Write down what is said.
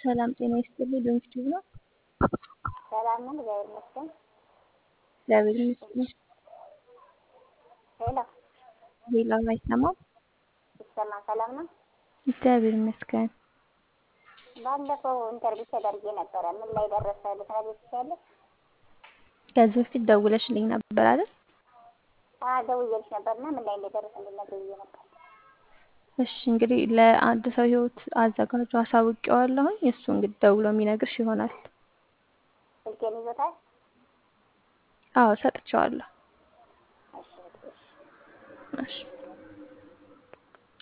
ሰላም ጤና ይስጥልኝ። ዶንኪቲዩብ ነው። ሰላም ነን፣ እግዚአብሔር ይመስገን። እግዚአብሔር ይመስገን። ሄሎ ሌላ አይሰማም። ይሰማ ሰላም ነው። እግዚአብሔር ይመስገን። ባለፈው ኢንተርቪው ተደርጌ ነበረ። ምን ላይ ደረሰ ልትነግሪኝ ትችያለሽ? ከዚህ በፊት ደውለሽልኝ ነበር አይደል? አዎ ደውዬልሽ ነበርና ምን ላይ እንደደረሰ እንድትነግሪኝ ብዬ ነበር። እሺ እንግዲህ ለአንድ ሰው ህይወት አዘጋጁ አሳውቄዋለሁኝ። እሱ እንግዲህ ደውሎ የሚነግርሽ ይሆናል። ስልኬን ይዞታል? አዎ ሰጥቼዋለሁ። እሺ እሺ እሺ